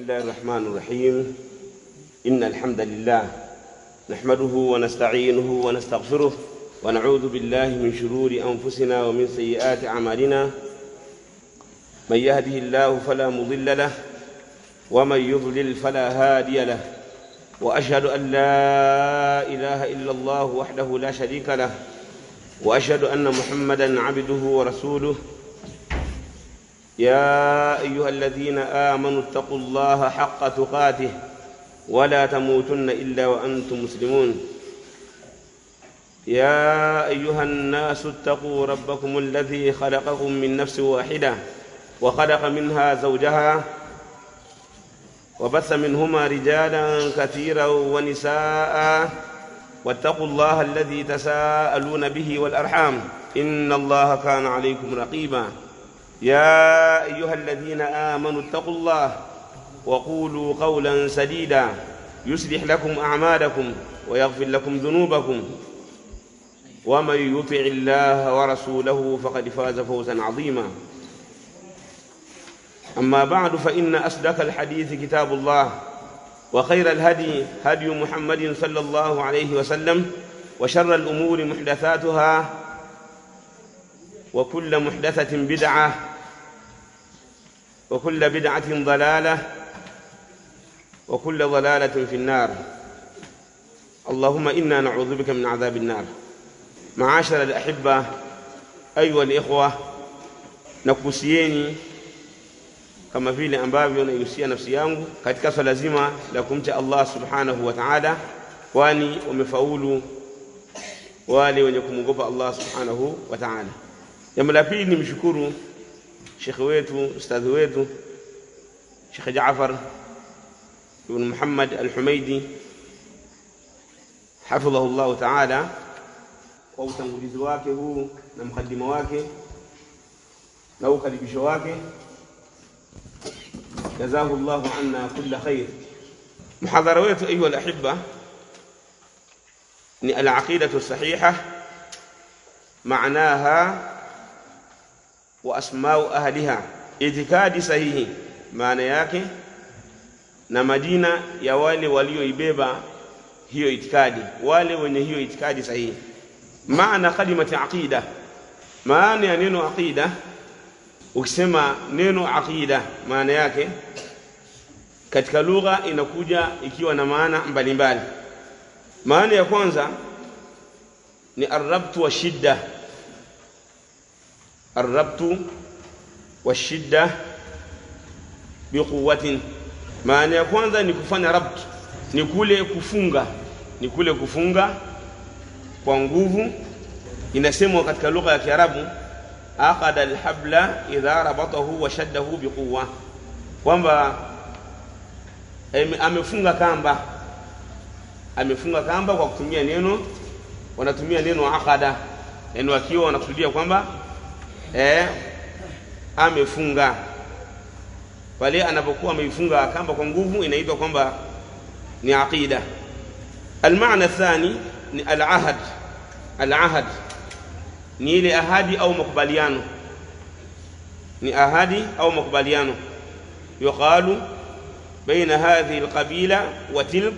الله الرحمن الرحيم إن الحمد لله نحمده ونستعينه ونستغفره ونعوذ بالله من شرور أنفسنا ومن سيئات أعمالنا من يهده الله فلا مضل له ومن يضلل فلا هادي له وأشهد أن لا إله إلا الله وحده لا شريك له وأشهد أن محمدا عبده ورسوله يا أيها الذين آمنوا اتقوا الله حق تقاته ولا تموتن إلا وأنتم مسلمون يا أيها الناس اتقوا ربكم الذي خلقكم من نفس واحدة وخلق منها زوجها وبث منهما رجالا كثيرا ونساء واتقوا الله الذي تساءلون به والأرحام إن الله كان عليكم رقيبا يا أيها الذين آمنوا اتقوا الله وقولوا قولا سديدا يصلح لكم أعمالكم ويغفر لكم ذنوبكم ومن يطع الله ورسوله فقد فاز فوزا عظيما أما بعد فإن أصدق الحديث كتاب الله وخير الهدي هدي محمد صلى الله عليه وسلم وشر الأمور محدثاتها وكل محدثة بدعة وكل بدعة ضلالة وكل ضلالة في النار اللهم إنا نعوذ بك من عذاب النار معاشر الأحبة أيها الإخوة nakuhusieni kama vile ambavyo naihusia nafsi yangu katika swala zima la kumcha Allah subhanahu wa ta'ala, kwani wamefaulu wale wenye kumwogopa Allah subhanahu wa ta'ala. Jambo la pili ni mshukuru shekhe wetu ustadhi wetu Shekhe Jaafar ibn Muhammad al-Humaidi hafidhahu llahu taala kwa utangulizi wake huu na mkadima wake na ukaribisho wake jazahu llahu anna kulla khair. Muhadhara wetu ayuha alahibba ni alaqidatu sahiha maanaha wa asmau ahliha, itikadi sahihi maana yake na majina ya wale walioibeba hiyo itikadi, wale wenye hiyo itikadi sahihi. Maana kalimati aqida, maana ya neno aqida, ukisema neno aqida maana yake katika lugha inakuja ikiwa na maana mbalimbali. Maana ya kwanza ni arrabtu wa shidda arrabtu washidda biquwatin. Maana ya kwanza ni kufanya rabt, ni kule kufunga, ni kule kufunga kwa nguvu. Inasemwa katika lugha ya Kiarabu, aqada alhabla idha rabatahu wa shaddahu biquwa, kwamba amefunga kamba, amefunga kamba kwa kutumia neno, wanatumia neno aqada, yani wakiwa wanakusudia kwamba eh, amefunga pale anapokuwa ameifunga kamba kwa nguvu inaitwa kwamba ni aqida. Almaana thani ni alahad. Alahad ni ile ahadi au makubaliano, ni ahadi au makubaliano. Yuqalu baina hadhihi alqabila wa tilk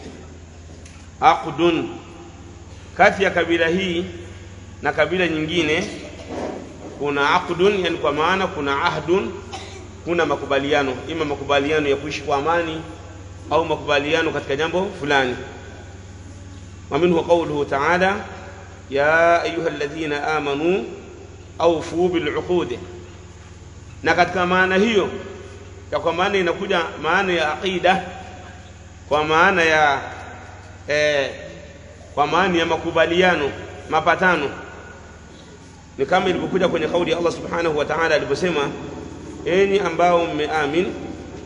aqdun, kati ya kabila hii na kabila nyingine kuna aqdun, yani kwa maana kuna ahdun, kuna makubaliano, ima makubaliano ya kuishi kwa amani au makubaliano katika jambo fulani. wa minhu qawluhu ta'ala ya ayuha alladhina amanu awfu biluqud, na katika maana hiyo ya kwa maana inakuja maana ya aqida kwa maana ya eh, kwa maana ya makubaliano, mapatano ni kama ilivyokuja kwenye kauli ya Allah subhanahu wa ta'ala aliposema, enyi ambao mmeamin,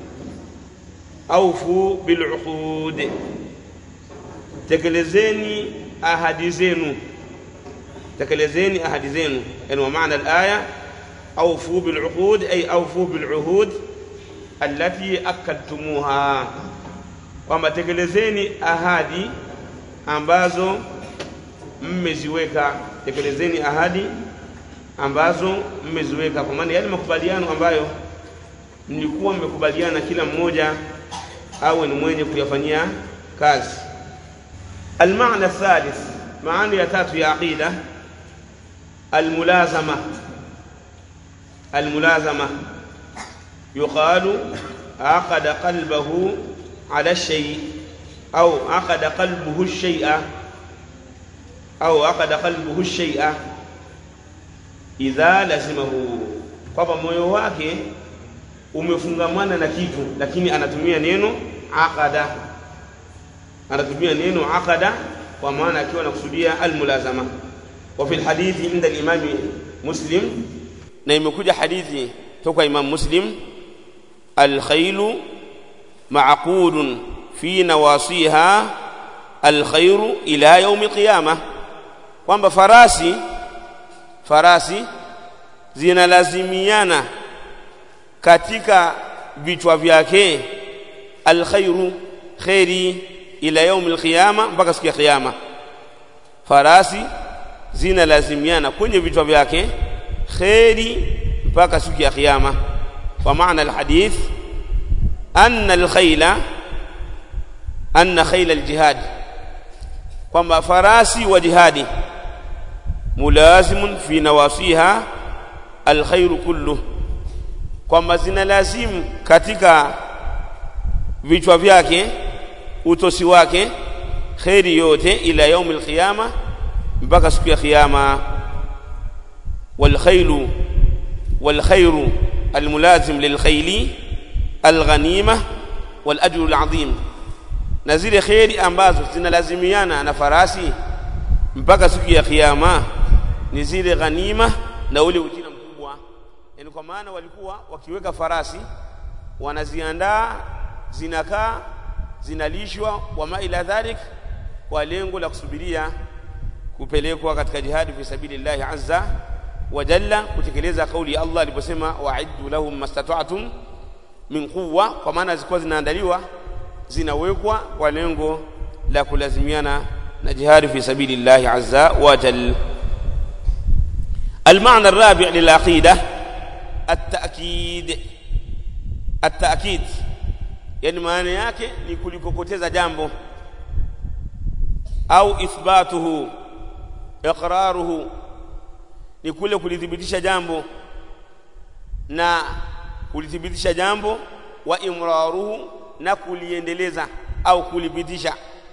aufu biluqud, tekelezeni ahadi zenu, tekelezeni ahadi zenu. Yani wa maana alaya aufu biluqud ay aufu biluhud allati akadtumuha, kwamba tekelezeni ahadi ambazo mmeziweka, tekelezeni ahadi ambazo mmeziweka, kwa maana yale makubaliano ambayo mlikuwa mmekubaliana kila mmoja awe ni mwenye kuyafanyia kazi المعنى الثالث معنى يتات يا عقيدة الملازمة الملازمة يقال عقد قلبه على الشيء أو عقد قلبه الشيء أو عقد قلبه الشيء إذا لزمه kwamba moyo wake umefungamana na kitu lakini anatumia neno aqada anatumia neno aqada kwa maana akiwa anakusudia almulazama wa fil hadithi inda al-imam muslim na imekuja hadithi toka imam muslim al-khaylu ma'qudun fi nawasiha al-khayru ila yawm al-qiyamah kwamba farasi farasi zinalazimiana katika vichwa vyake alkhairu khairi ila yaum alqiyama mpaka siku ya kiyama farasi zinalazimiana kwenye vichwa vyake khairi mpaka siku ya kiyama kwa maana alhadith anna alkhayla anna khayla aljihad kwamba farasi wa jihadi mulazimun fi nawasiha alkhairu kullu kwamba zina lazimu katika vichwa vyake utosi wake kheri yote ila yaumi alqiyama mpaka siku ya kiyama والخيل والخير الملازم للخيل الغنيمة والأجر العظيم na zile kheri ambazo zinalazimiana na farasi mpaka siku ya kiyama ni zile ghanima na ule ujira mkubwa yani kwa maana walikuwa wakiweka farasi wanaziandaa zinakaa zinalishwa wama ila dhalik kwa lengo la kusubiria kupelekwa katika jihadi fi sabilillahi azza wa jalla kutekeleza kauli ya Allah aliposema wa'iddu lahum mastata'tum min quwwa kwa maana zilikuwa zinaandaliwa zinawekwa kwa lengo la kulazimiana na jihadi fi sabilillahi azza wa jalla المعنى الرابع للعقيدة التأكيد التأكيد yani maana yake ni kulikokoteza jambo au ithbatuhu iqraruhu ni kule kulithibitisha jambo na kulithibitisha jambo wa imraruhu na kuliendeleza au kulipitisha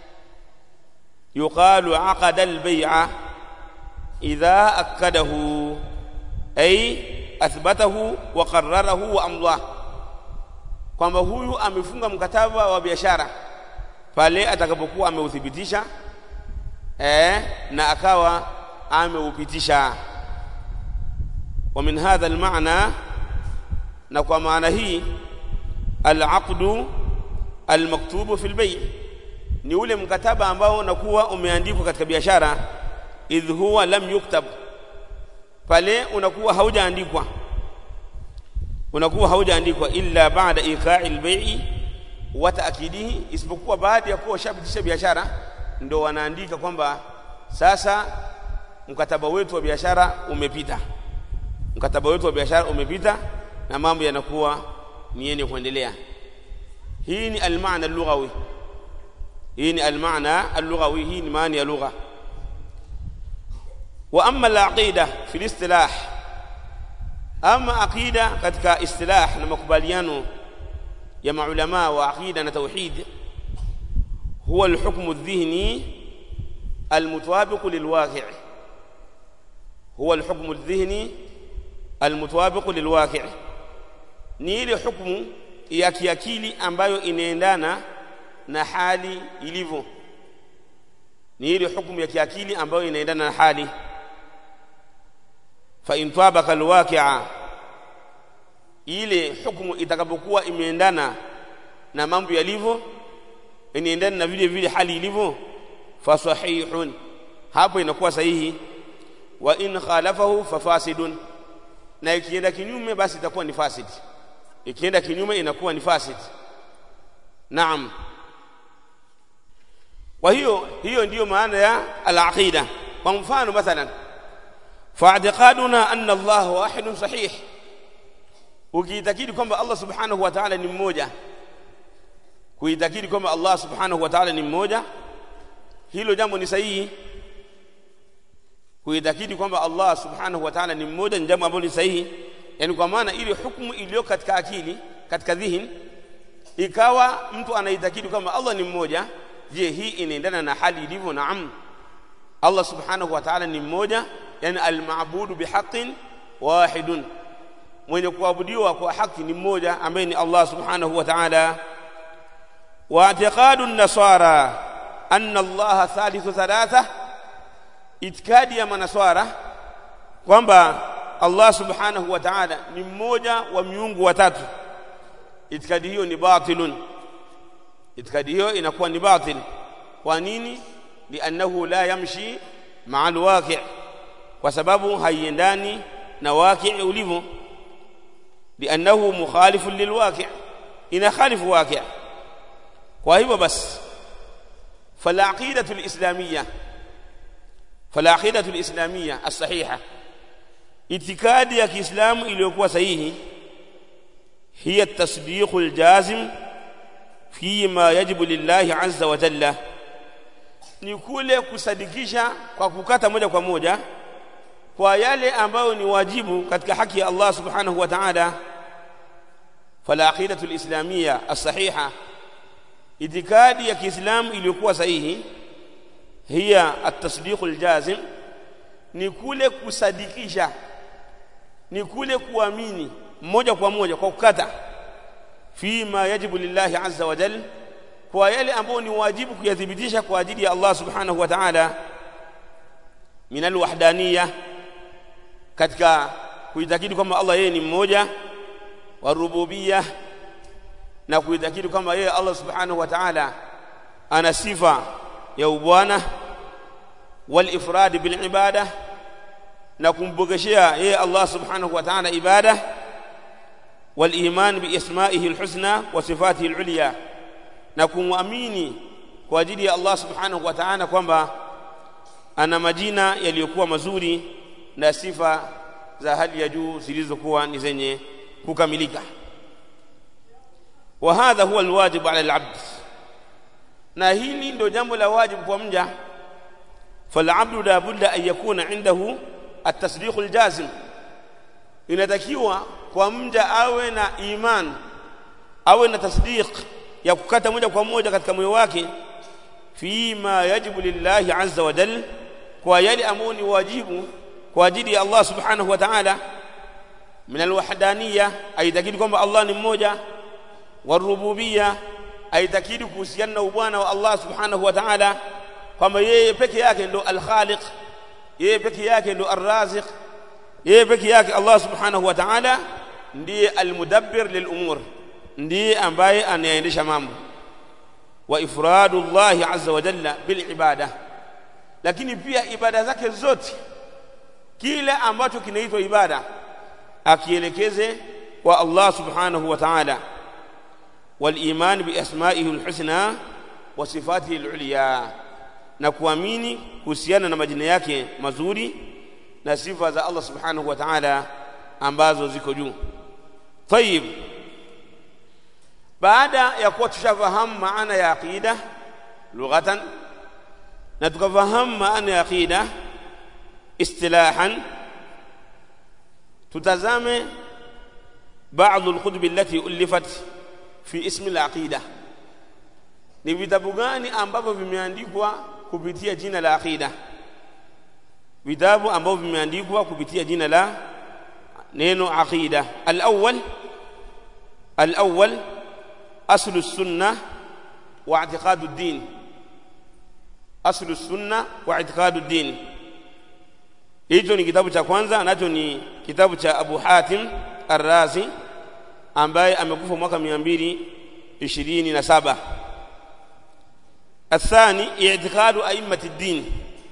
yuqalu aqada albay'a idha akkadahu ay athbatahu wa qarrarahu wa amdah kwamba huyu amefunga mkataba wa biashara pale atakapokuwa ameuthibitisha eh, na akawa ameupitisha wa min hadha almaana na kwa maana hii alaqdu almaktubu fi albay ni ule mkataba ambao unakuwa umeandikwa katika biashara idh huwa lam yuktab pale unakuwa haujaandikwa unakuwa haujaandikwa illa baada iqa'i al-bai'i wa ta'kidihi isipokuwa baada ya kuwa shabitisha biashara ndo wanaandika kwamba sasa mkataba wetu wa biashara umepita mkataba wetu wa biashara umepita na mambo yanakuwa ni yenye kuendelea hii ni al-maana al-lughawi hii ni al-maana al-lughawi hii ni maana ya lugha wa amma al-aqida fi al-istilah ama aqida katika istilah na makubaliano ya maulama wa aqida na tauhid huwa alhukmu aldhihni almutawabiq lilwaqi' huwa alhukmu aldhihni almutawabiq lilwaqi' ni ile hukumu ya kiakili ambayo inaendana na hali ilivyo ni ile hukumu ya kiakili ambayo inaendana na hali fa in tabaka alwaqi'a ile hukumu itakapokuwa imeendana na mambo yalivyo inaendana na vile vile hali ilivyo fa sahihun hapo inakuwa sahihi wa in khalafahu fa fasidun na ikienda kinyume basi itakuwa ni fasid ikienda kinyume inakuwa ni fasid naam kwa hiyo hiyo ndiyo maana ya al-aqida kwa mfano mathalan فاعتقادنا أن الله واحد صحيح ukiitakidi kwamba Allah subhanahu wa ta'ala ni mmoja kuitakidi kwamba Allah subhanahu wa ta'ala ni mmoja hilo jambo ni sahihi kuitakidi kwamba Allah subhanahu wa ta'ala ni mmoja ni jambo ambalo ni sahihi yani kwa maana ile hukumu iliyo katika akili katika dhihin ikawa mtu anaitakidi kwamba Allah ni mmoja je hii inaendana na hali ilivyo naam Allah subhanahu wa ta'ala ni mmoja yani al-ma'budu bihaqqin wahidun mwenye kuabudiwa kwa haki ni mmoja ambaye ni Allah subhanahu wa ta'ala wa i'tiqadu an-nasara anna Allah thalithu thalatha itikadi ya manaswara kwamba Allah subhanahu wa ta'ala ni mmoja wa miungu watatu itikadi hiyo ni batilun itikadi hiyo inakuwa ni batil kwa nini liannahu la yamshi ma'a alwaqi' kwa sababu haiendani na waqi' ulivyo liannahu mukhalifun lilwaqi' ina khalifu waqi' kwa hivyo basi فالعقيدة الإسلامية فالعقيدة الإسلامية الصحيحة اعتقاد يا كإسلام iliyokuwa sahihi هي التصديق الجازم فيما يجب لله عز وجل ni kule kusadikisha kwa kukata moja kwa moja kwa yale ambayo ni wajibu katika haki ya Allah subhanahu wa ta'ala fala aqidatu alislamiyya as-sahiha itikadi ya Kiislamu iliyokuwa sahihi hiya at-tasdiq al-jazim ni kule kusadikisha ni kule kuamini moja kwa moja kwa kukata fima yajibu lillahi azza wa jalla kwa yale ambayo ni wajibu kuyathibitisha kwa ajili ya Allah subhanahu wa ta'ala min alwahdaniyya katika kuitakidi kwamba Allah yeye ni mmoja wa rububiyya na kuitakidi kwamba yeye Allah subhanahu wa ta'ala ana sifa ya ubwana wal ifrad bil ibada na kumbogeshea yeye Allah subhanahu wa ta'ala ibada wal iman bi isma'ihi al husna wa sifatihi al ulya na kumwamini kwa ajili ya Allah subhanahu wa ta'ala kwamba ana majina yaliyokuwa mazuri na sifa za hali ya juu zilizokuwa ni zenye kukamilika wa hadha huwa alwajib ala alabd na hili ndio jambo la wajibu kwa mja falabdu la budda an yakuna indahu at-tasdiq al-jazim inatakiwa kwa mja awe na iman awe na tasdiq ya kukata moja kwa moja katika moyo wake fima yajibu lillahi azza wa jalla kwa yale ambayo ni wajibu kwa ajili ya Allah subhanahu wa ta'ala min alwahdaniyya aitakidi kwamba Allah ni mmoja warububiyya aitakidi kuhusiana na ubwana wa Allah subhanahu wa ta'ala kwamba yeye peke yake ndo alkhaliq yeye peke yake ndo arraziq yeye peke yake Allah subhanahu wa ta'ala ndiye almudabbir lilumur ndiye ambaye anaendesha mambo wa ifradu Allah azza wa jalla bil ibada lakini pia ibada zake zote kile ambacho kinaitwa ibada akielekeze kwa Allah subhanahu wa ta'ala wal iman bi asma'ihi al husna wa sifatihi al ulya na kuamini kuhusiana na majina yake mazuri na sifa za Allah subhanahu wa ta'ala ambazo ziko juu طيب baada ya kuwa tushafahamu maana ya aqida lughatan na tukafahamu maana ya aqida istilahan tutazame baadhi alkutub allati ulifat fi ismi alaqida ni vitabu gani ambavyo vimeandikwa kupitia jina la aqida vitabu ambavyo vimeandikwa kupitia jina la neno aqida al-awwal al-awwal aslu sunna wa i'tiqadu ad-din aslu sunna wa i'tiqadu ad-din hicho ni kitabu cha kwanza nacho ni kitabu cha Abu Hatim Ar-Razi ambaye amekufa mwaka 227 الثاني اعتقاد أئمة الدين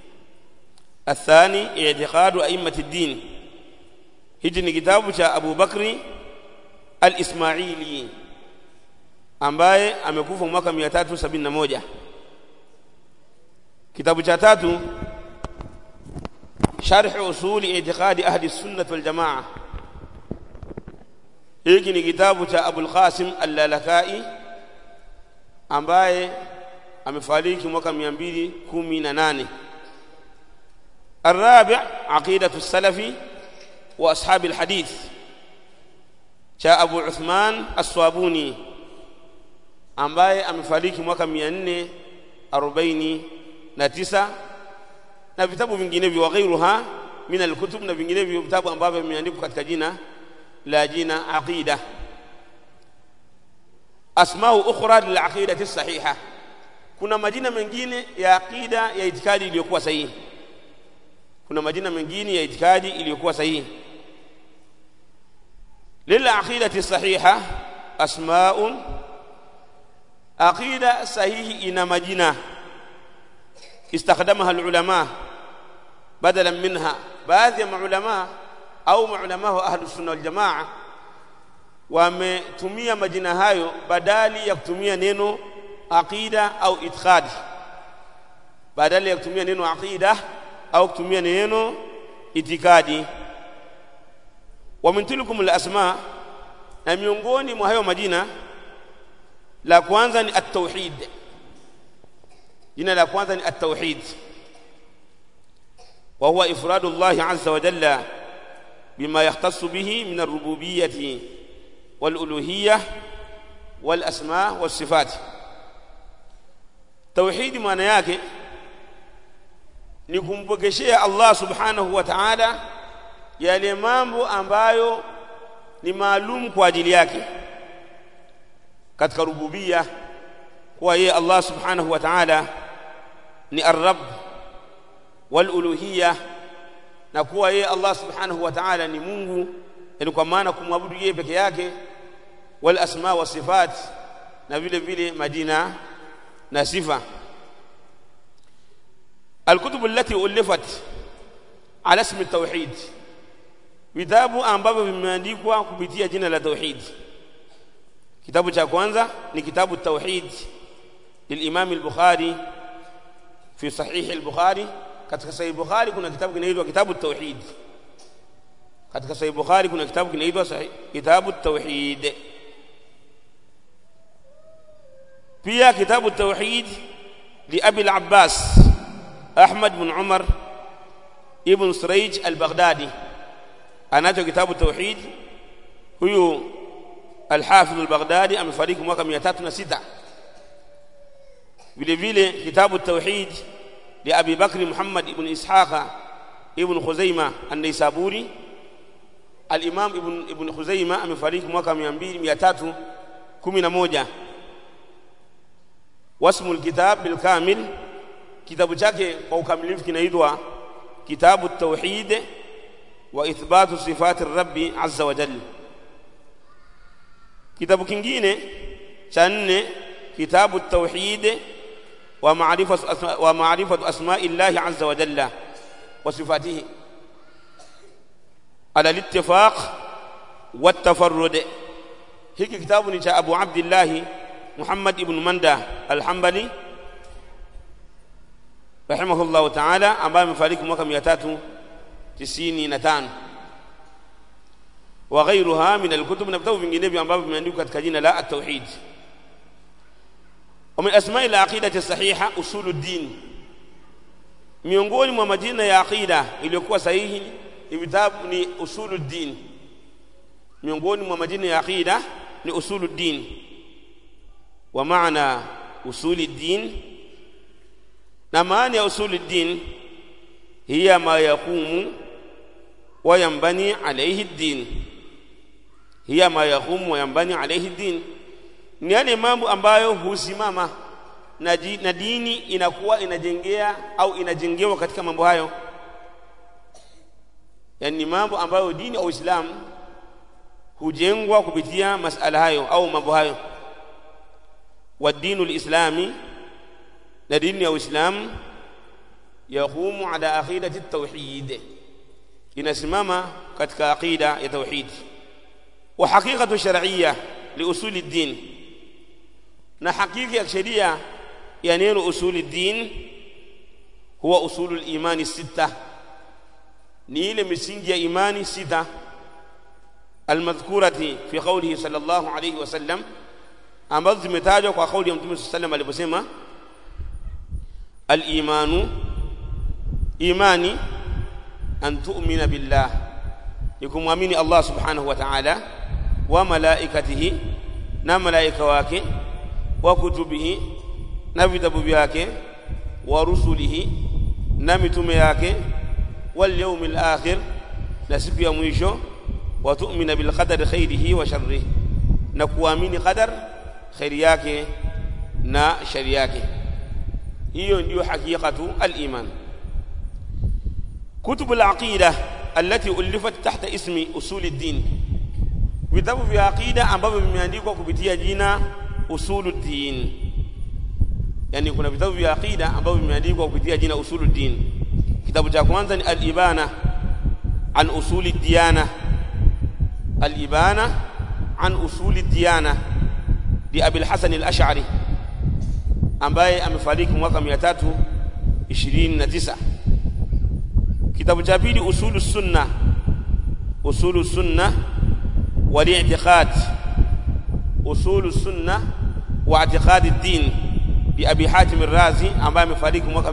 الثاني اعتقاد أئمة الدين هجن كتاب أبو بكر الإسماعيلي ambaye amekufa mwaka 371 kitabu cha tatu sharh usuli i'tiqadi ahli sunnah wal jamaa hiki ni kitabu cha Abul Qasim Al-Lalakai ambaye amefariki mwaka 218 الرابع عقيدة السلف وأصحاب الحديث cha Abu Uthman As-Swabuni ambaye amefariki mwaka 449 na vitabu vinginevyo wa ghairuha min al-kutub na vinginevyo vitabu ambavyo vimeandikwa katika jina la jina aqida asmau ukhra lil aqidati sahiha kuna majina mengine ya aqida ya itikadi iliyokuwa sahihi kuna majina mengine ya itikadi iliyokuwa sahihi للعقيدة الصحيحة أسماء عقيدة صحيح إن مجنة استخدمها العلماء بدلا منها بعض العلماء أو علماء أهل السنة والجماعة wametumia majina hayo badali ya kutumia neno aqida au itikadi badali ya kutumia neno aqida au kutumia neno itikadi wa min tilkum al-asma na miongoni mwa hayo majina la kwanza ni at-tauhid jina la kwanza ni at-tauhid wa huwa ifradu Allah azza wa jalla bima yahtassu bihi min ar-rububiyyah wal-uluhiyyah wal-asma was-sifat tauhid maana yake ni kumpokeshea Allah subhanahu wa ta'ala yale mambo ambayo ni maalum kwa ajili yake katika rububia kuwa yeye Allah subhanahu wa ta'ala ni ar-rabb wal uluhiyya na kuwa yeye Allah subhanahu wa ta'ala ni Mungu yani kwa maana kumwabudu yeye peke yake wal asma wa sifat na vile vile majina na sifa الكتب التي ألفت على اسم التوحيد vitabu ambavyo vimeandikwa kupitia jina la tauhid kitabu cha kwanza ni kitabu tauhid للامام البخاري في صحيح البخاري katika sahih bukhari kuna kitabu kinaitwa kitabu tauhid katika sahih bukhari kuna kitabu kinaitwa kitabu tauhid pia kitabu tauhid لأبي العباس أحمد بن عمر ابن سريج البغدادي anacho kitabu tauhid huyu al-Hafidh al-Baghdadi amefariki mwaka 306 vile vile kitabu tauhid li Abi Bakr Muhammad ibn Ishaqa ibn Khuzaimah an-Naisaburi al-Imam ibn ibn Khuzaimah amefariki mwaka 200 311 wasmul kitab bil kamil kitabu chake kwa ukamilifu kinaitwa kitabu tauhid وإثبات صفات الرب عز وجل كتاب كingine cha nne كتاب التوحيد ومعرفة أسماء ومعرفة أسماء الله عز وجل وصفاته على الاتفاق والتفرد hiki kitabu ni cha Abu Abdullah Muhammad ibn Manda al-Hanbali rahimahullahu ta'ala ambaye amefariki mwaka 300 tisini na tano wa ghairuha min alkutub na vitabu vinginevyo ambavyo vimeandikwa katika jina la at-tauhid wa min asma'i al-aqidati sahiha usuluddin miongoni mwa majina ya aqida iliyokuwa sahihi ni vitabu ni usuluddin miongoni mwa majina ya aqida ni usuluddin wa maana usuluddin na maana ya usuluddin hiya ma yaqumu wa yanbani alayhi ad-din hiya ma yaqumu wa yanbani alayhi ad-din ni yale mambo ambayo husimama na, na dini inakuwa inajengea au inajengewa katika mambo hayo yani mambo ambayo dini au Uislamu hujengwa kupitia masala hayo au mambo hayo wa dinu lislami na dini ya Uislamu yaqumu ala aqidati at-tauhid inasimama katika aqida ya tauhid wa haqiqatu shar'iyya li usuli ad-din na hakika ya sheria ya neno usuli ad-din huwa usulu al-imani sita ni ile misingi ya imani sita المذكورة في قوله صلى الله عليه وسلم ambazo zimetajwa kwa kauli ya Mtume sallallahu aliposema al-imanu imani an tu'mina billah ni kumwamini Allah subhanahu wa ta'ala wa malaikatihi na malaika wake wa kutubihi na vitabu vyake wa rusulihi na mitume yake wal yawmil akhir na siku ya mwisho wa tu'mina bil qadari khairihi wa sharrihi na kuamini qadar khairi yake na shari yake hiyo ndiyo hakikatu al-iman كتب العقيدة التي ألفت تحت اسم أصول الدين vitabu vya aqida ambavyo vimeandikwa kupitia jina usuluddin yani kuna vitabu vya aqida ambavyo vimeandikwa kupitia jina usuluddin kitabu cha kwanza ni al-ibana an usuli diyana al-ibana an usuli diyana li Abi al-Hasan al-Ash'ari ambaye amefariki mwaka 329 kitabu cha pili usulu sunna usulu sunna والاعتقاد أصول السنة واعتقاد الدين بأبي حاتم الرازي ambaye amefariki mwaka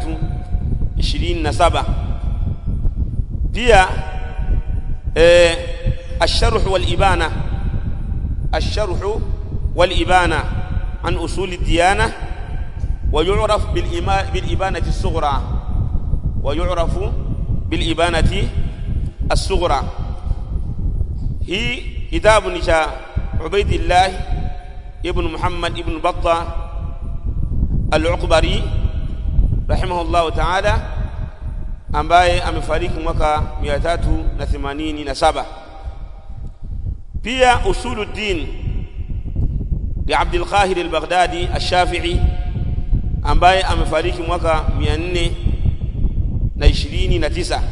327 pia eh الشرح والإبانة الشرح والإبانة عن أصول الديانة ويعرف بالإبانة الصغرى ويعرف بالإبانة الصغرى hii kitabu ni cha Ubaidillah ibn Muhammad ibn Batta al-Uqbari rahimahullah ta'ala ambaye amefariki mwaka 387 pia usuluddin li Abdul Qahir al-Baghdadi al-Shafi'i ambaye amefariki mwaka 429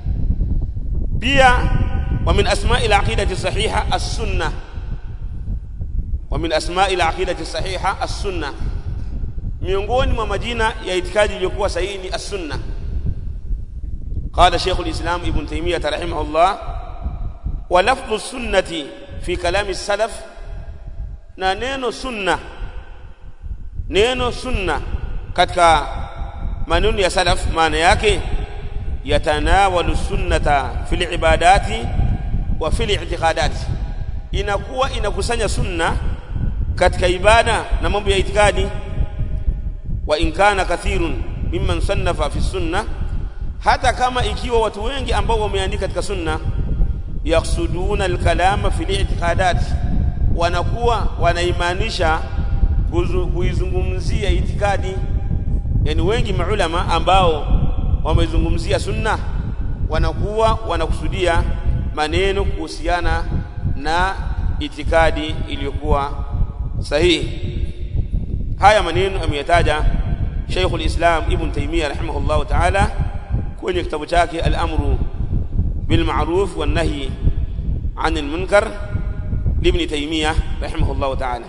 pia ومن أسماء العقيدة الصحيحة السنة ومن أسماء العقيدة الصحيحة السنة miongoni mwa majina ya itikadi iliyokuwa sahihi ni as-sunna qala shaykh al-islam ibn taymiyah rahimahullah wa lafdhu sunnati fi kalami salaf na neno sunna neno sunna katika maneno ya salaf maana yake yatanawalu sunnata fil ibadati wa fil i'tiqadat inakuwa inakusanya sunna katika ibada na mambo ya itikadi wa in kana kathirun mimman sannafa fi sunna hata kama ikiwa watu wengi ambao wameandika katika sunna yaksuduna alkalama fil i'tiqadat wanakuwa wanaimaanisha kuizungumzia itikadi yani wengi maulama ambao wamezungumzia sunna wanakuwa wanakusudia maneno kuhusiana na itikadi iliyokuwa sahihi haya maneno ameyataja Sheikh al-Islam Ibn Taymiyyah rahimahullah ta'ala kwenye kitabu chake al-Amru bil Ma'ruf wan Nahy 'anil Munkar لابن تيمية رحمه الله تعالى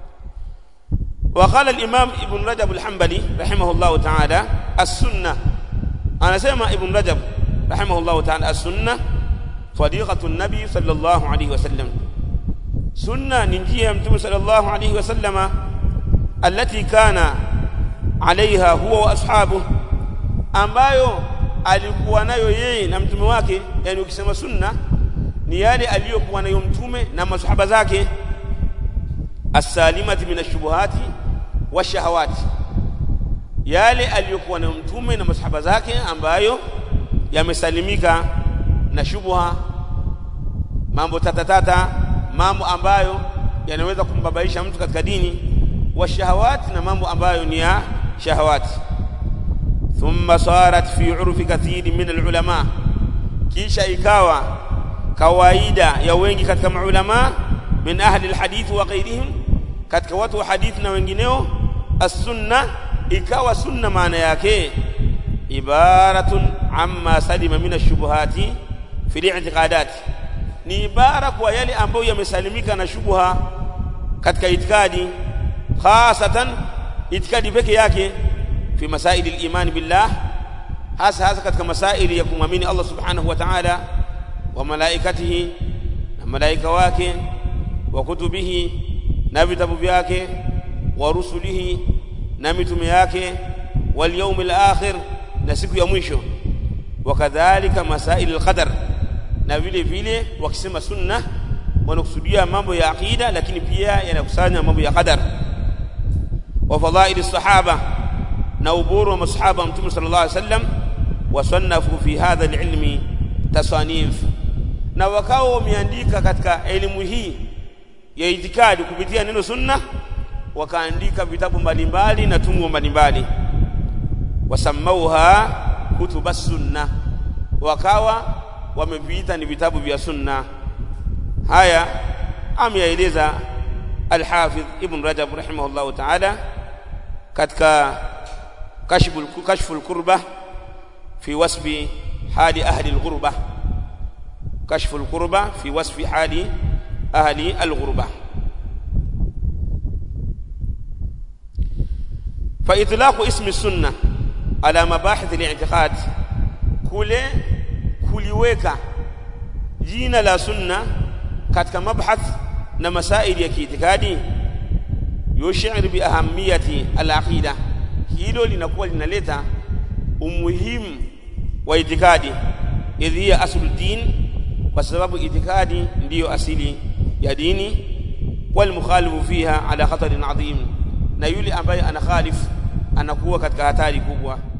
وقال الإمام ابن رجب الحنبلي رحمه الله تعالى السنة أنا سمع ابن رجب رحمه الله تعالى السنة طريقة النبي صلى الله عليه وسلم سنة ننجيها متوم صلى الله عليه وسلم التي كان عليها هو وأصحابه ambayo alikuwa nayo yeye na mtume wake yani ukisema sunna ni yale aliyokuwa nayo mtume na masahaba zake as-salimati min ash-shubuhati wash-shahawati yale aliyokuwa nayo mtume na masahaba zake ambayo yamesalimika na shubha mambo tatatata mambo ambayo yanaweza kumbabaisha mtu katika dini wa shahawati na mambo ambayo ni ya shahawati thumma sarat fi urfi kathiri min alulama kisha ikawa kawaida ya wengi katika maulama min ahli alhadith wa ghairihim katika watu wa hadithi na wengineo as-sunna ikawa sunna maana yake ibaratun amma salima min ash-shubuhati fi al-i'tiqadat ni ibara kwa yale ambayo yamesalimika na shubha katika itikadi khasatan itikadi peke yake fi masaili al-iman billah hasa hasa katika masaili ya kumwamini Allah subhanahu wa ta'ala wa malaikatihi na malaika wake wa kutubihi na vitabu vyake wa rusulihi na mitume yake wal yawmil akhir na siku ya mwisho wakadhalika masail alqadar na vile vile wakisema sunna wanakusudia mambo ya aqida lakini pia yanakusanya mambo ya qadar wa fadhail sahaba na uburu wa masahaba mtume sallallahu alaihi wasallam wasannafu fi hadha alilmi tasanif na wakao wameandika katika elimu hii ya itikadi kupitia neno sunna wakaandika vitabu mbalimbali na tungo mbalimbali wasamauha kutuba sunna wakawa wameviita ni vitabu vya sunna haya ameyaeleza al-Hafidh Ibn Rajab rahimahullahu ta'ala katika kashful kashful kurba fi wasfi hali ahli al-ghurba kashful kurba fi wasfi hali ahli al-ghurba فإطلاق اسم السنة على مباحث الاعتقاد kule kuliweka jina la sunna katika mabhath na masaili ya kiitikadi yushir bi ahamiyati al-aqida hilo linakuwa linaleta umuhimu wa itikadi idh hiya aslu din kwa sababu itikadi ndiyo asili ya dini wal mukhalifu fiha ala khatarin adhim na yule ambaye anakhalif anakuwa katika hatari kubwa